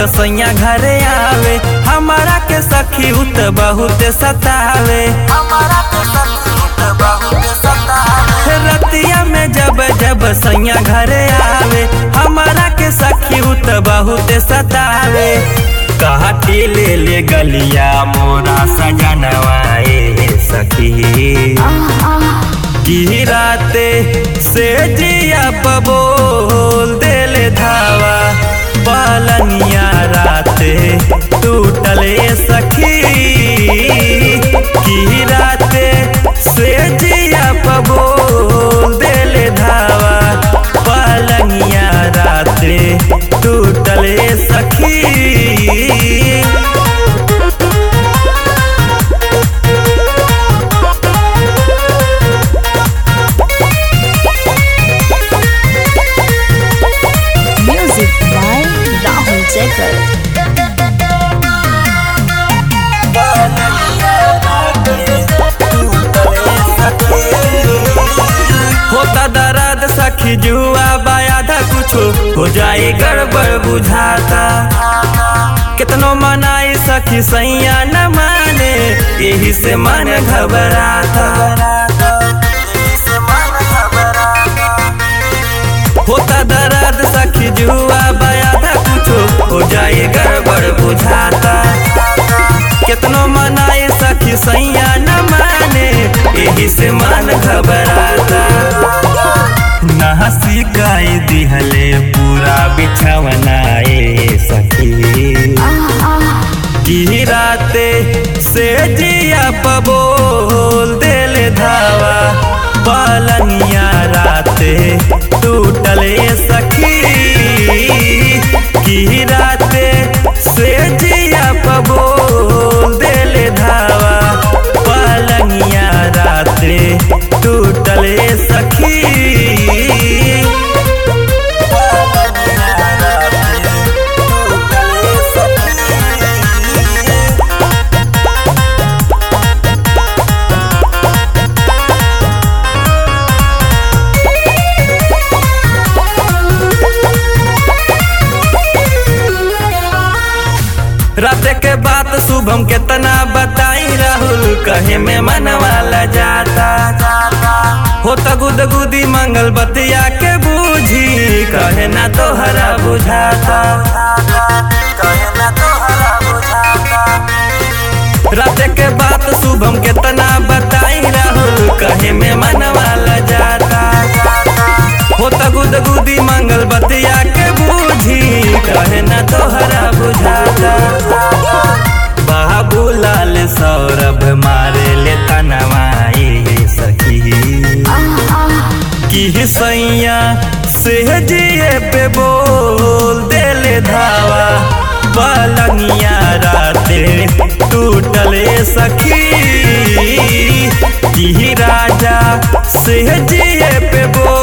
सैया घरे आवे हमारा के सखी उत बहुत सतावे रतिया में जब जब सैया घरे आवे हमारा के सखी उत बहुत सतावे काटी ले ले गलिया मोरा सजनवाए सखी की राते से जिया पबोल देले धावा पलनिया राते टूटले सखी की राते से जिया पबोल देले धावा पलनिया राते टूटले सखी Music by Rahul Jacob. होता दर्द सखी जुआ बायाधा कुछो हो जाए गड़बड़ बुझाता कितनो मनाई सखी सैया न माने यही से मन घबराता होता दर्द सखी जुआ बायाधा कुछो हो जाए गड़बड़ बुझाता कितनो मनाई सखी सैया न माने यही से मन घबराता नहसी गाई दिहले पूरा बिछवनाए सखी की राते से जिया पबोल देले धावा पलनिया राते टूटले सखी की राते से जिया पबोल देले धावा पलनिया राते टूटले सखी रात के बात शुभम केतना बताई राहुल कहे में मनवाला जाता होता गुद गुदी मंगल बतिया के बूझी कहे ना तोहरा बुझाता रात के बात शुभम केतना बताई राहुल कहे में मनवाला जाता होता गुद गुदी मंगल बतिया के बूझी कहे ना तोहरा बुझाता बाबू लाल सौरभ मारे ले तनवाई सखी की सैया से जिए पे बोल देले धावा पलंगिया राते टूटले सखी की राजा से जिए पे बोल